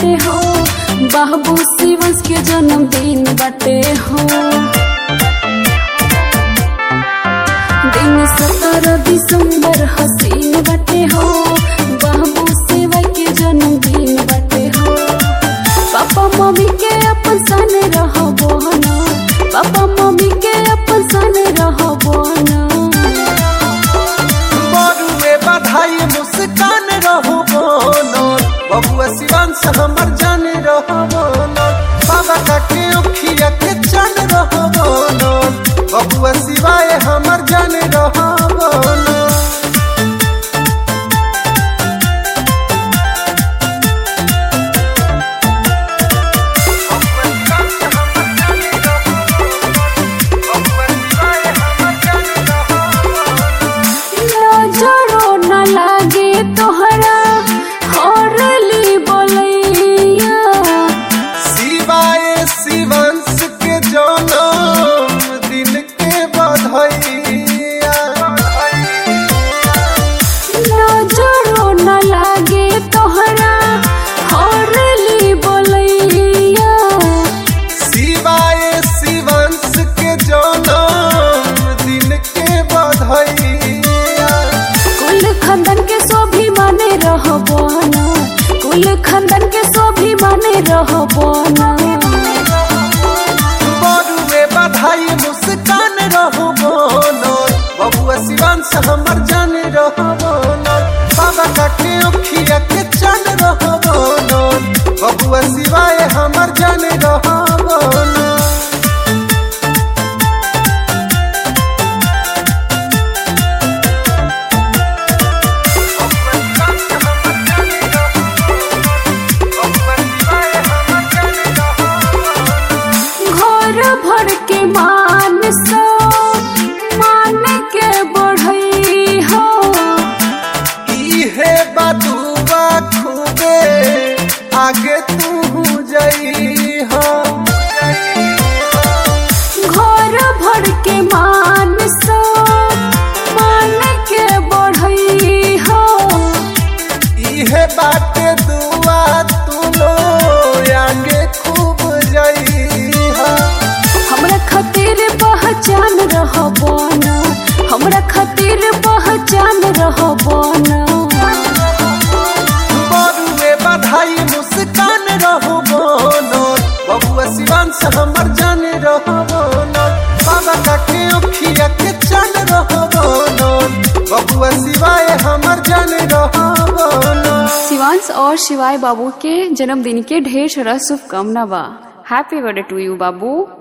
बाटे हो बाबू शिवंश के जन्मदिन बाटे हो दिन सत्रह दिसंबर हसीन बाटे हो बाबू शिवा के जन्मदिन बाटे हो पापा मम्मी के अपन सन रहबो ना पापा मम्मी के अपन सन रहबो ना बरुए बधाई मुस्कान रहो बोलो बबुआ शिवांश हमर जाने रहो बोलो बाबा काके अखिया के चन रहो बोलो बबुआ शिवाय हमर जाने रहो बोलो नजरो न लागे तोहरा हरली बोलैया शिवाय शिवांश के जन्म दिन के बधाइया नजरो न लागे तोहरा हरली बोलैया शिवाय शिवांश के जन्म दिन के बधाइया कुल खानदान के सोभी माने रहबो ना कुल खानदान के सोभी माने रहबो ना बरुए बधाई मुस्कान रहो बोलो बबुआ शिवांश हमर जाने रहो बोलो बाबा काके अखिया के चन रहो बोलो बबुआ शिवाय हमर जाने रहो बोलो घर भर के मान सो मान के बढ़ई हो इहे बदुआ खूबे आगे तू जई हो घर भर के मान सो मान के बढ़ई हो इहे बाटे दुआ तू लो आगे खूब जई हो हमरा खातिर पहचान रहबो ना हमरा खातिर पहचान रहबो ना बरुए बधाई मुस्कान रहो बोलो बबुआ शिवांश हमर जाने रहो बोलो बाबा काके अखिया के चन रहो बोलो बबुआ शिवाय हमर जाने रहो बोलो शिवांश और शिवाय बाबू के जन्मदिन के ढेर सारा शुभकामना बा हैप्पी बर्थडे टू यू बाबू